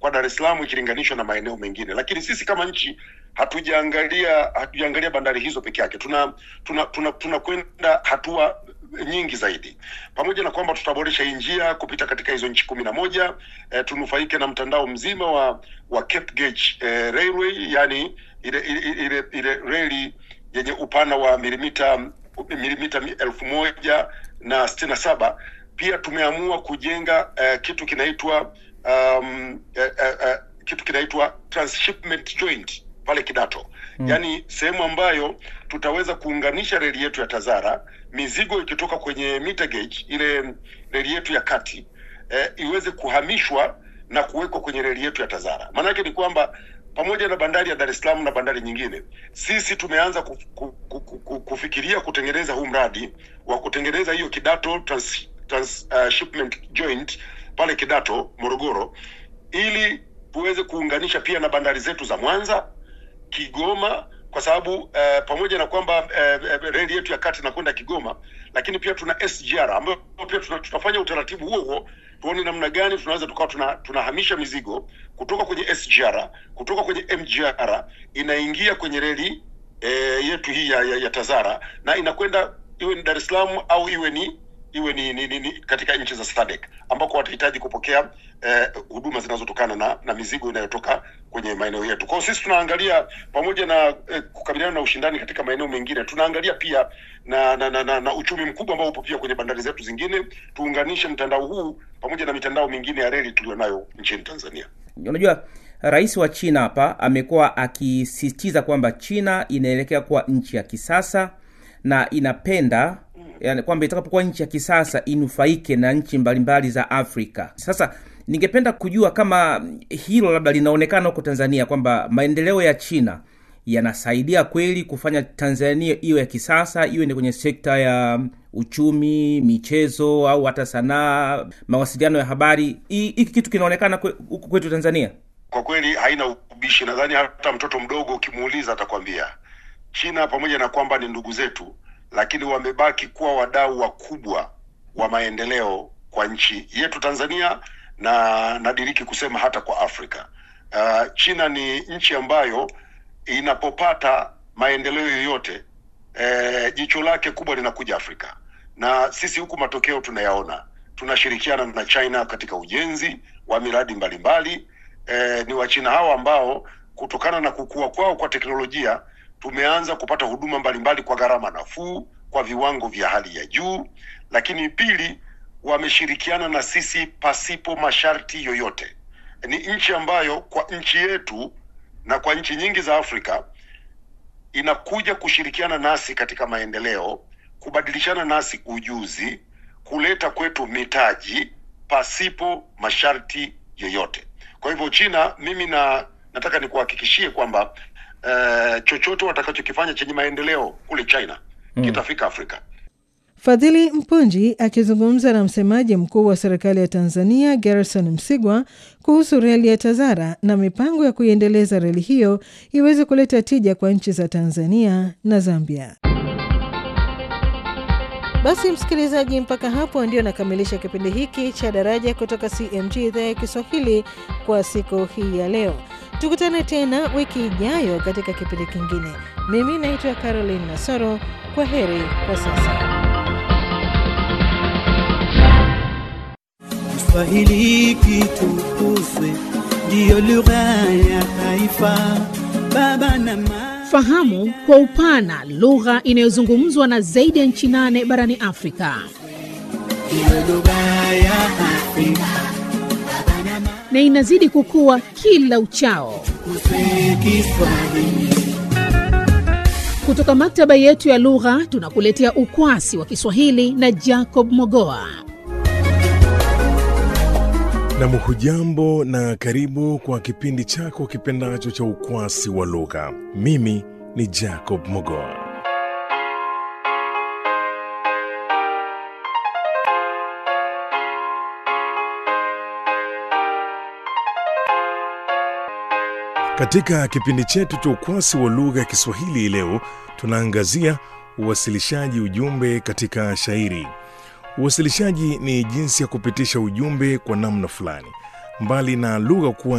kwa Dar es Salaam ikilinganishwa na maeneo mengine, lakini sisi kama nchi hatujaangalia hatujaangalia bandari hizo peke yake, tuna tuna tuna tunakwenda hatua nyingi zaidi, pamoja na kwamba tutaboresha hii njia kupita katika hizo nchi kumi na moja eh, tunufaike na mtandao mzima wa wa Cape Gauge eh, Railway, yani ile ile ile, ile reli yenye upana wa milimita milimita elfu moja na sitini na saba. Pia tumeamua kujenga eh, kitu kinaitwa um, eh, eh, eh, kitu kinaitwa transshipment joint pale Kidato mm. Yaani sehemu ambayo tutaweza kuunganisha reli yetu ya Tazara, mizigo ikitoka kwenye meter gauge, ile reli yetu ya kati eh, iweze kuhamishwa na kuwekwa kwenye reli yetu ya Tazara. Maana yake ni kwamba pamoja na bandari ya Dar es Salaam na bandari nyingine, sisi tumeanza kuf, kuf, kuf, kufikiria kutengeneza huu mradi wa kutengeneza hiyo Kidato trans, trans, uh, shipment joint pale Kidato Morogoro, ili tuweze kuunganisha pia na bandari zetu za Mwanza, Kigoma kwa sababu uh, pamoja na kwamba uh, reli yetu ya kati inakwenda Kigoma, lakini pia tuna SGR ambayo pia tuna, tutafanya utaratibu huo huo tuone namna gani tunaweza tukawa tuna, tunahamisha mizigo kutoka kwenye SGR kutoka kwenye MGR inaingia kwenye reli e, yetu hii ya, ya, ya Tazara na inakwenda iwe ni Dar es Salaam au iwe ni iwe ni, ni, ni, ni katika nchi za SADC ambako watahitaji kupokea eh, huduma zinazotokana na, na mizigo inayotoka kwenye maeneo yetu. Kwa hiyo sisi tunaangalia pamoja na eh, kukabiliana na ushindani katika maeneo mengine, tunaangalia pia na na, na, na, na uchumi mkubwa ambao upo pia kwenye bandari zetu zingine. Tuunganishe mtandao huu pamoja na mitandao mingine ya reli tulionayo nchini Tanzania. Unajua, rais wa China hapa amekuwa akisisitiza kwamba China inaelekea kuwa nchi ya kisasa na inapenda yani kwamba itakapokuwa nchi ya kisasa inufaike na nchi mbalimbali za Afrika. Sasa ningependa kujua kama hilo labda linaonekana huko Tanzania kwamba maendeleo ya China yanasaidia kweli kufanya Tanzania iwe ya kisasa, iwe ni kwenye sekta ya uchumi, michezo au hata sanaa, mawasiliano ya habari. Hiki kitu kinaonekana huku kwetu Tanzania. Kwa kweli haina ubishi. Nadhani hata mtoto mdogo ukimuuliza atakwambia China, pamoja na kwamba ni ndugu zetu lakini wamebaki kuwa wadau wakubwa wa maendeleo kwa nchi yetu Tanzania na nadiriki kusema hata kwa Afrika. Uh, China ni nchi ambayo inapopata maendeleo yoyote eh, jicho lake kubwa linakuja Afrika, na sisi huku matokeo tunayaona. Tunashirikiana na China katika ujenzi wa miradi mbalimbali. Eh, ni Wachina hao ambao kutokana na kukua kwao kwa teknolojia tumeanza kupata huduma mbalimbali kwa gharama nafuu, kwa viwango vya hali ya juu. Lakini pili, wameshirikiana na sisi pasipo masharti yoyote. Ni nchi ambayo kwa nchi yetu na kwa nchi nyingi za Afrika inakuja kushirikiana nasi katika maendeleo, kubadilishana nasi ujuzi, kuleta kwetu mitaji pasipo masharti yoyote. Kwa hivyo China, mimi na nataka nikuhakikishie kwamba Uh, chochote watakachokifanya chenye maendeleo kule China mm, kitafika Afrika. Fadhili Mpunji akizungumza na msemaji mkuu wa serikali ya Tanzania Gerson Msigwa kuhusu reli ya Tazara na mipango ya kuiendeleza reli hiyo iweze kuleta tija kwa nchi za Tanzania na Zambia. Basi msikilizaji, mpaka hapo ndio nakamilisha kipindi hiki cha Daraja kutoka CMG idhaa ya Kiswahili kwa siku hii ya leo. Tukutane tena wiki ijayo katika kipindi kingine. Mimi naitwa Caroline Nasoro. Kwa heri kwa sasa. Kiswahili kitukuzwe, ndiyo lugha ya taifa. Baba na mama Fahamu kwa upana lugha inayozungumzwa na zaidi ya nchi nane barani Afrika. ndiyo lugha ya Afrika. na inazidi kukua kila uchao. Tukuzwe Kiswahili. Kutoka maktaba yetu ya lugha tunakuletea ukwasi wa Kiswahili na Jacob Mogoa. Nam, hujambo na karibu kwa kipindi chako kipendacho cha ukwasi wa lugha. Mimi ni Jacob Mogoa. Katika kipindi chetu cha ukwasi wa lugha ya Kiswahili leo tunaangazia uwasilishaji ujumbe katika shairi. Uwasilishaji ni jinsi ya kupitisha ujumbe kwa namna fulani, mbali na lugha kuwa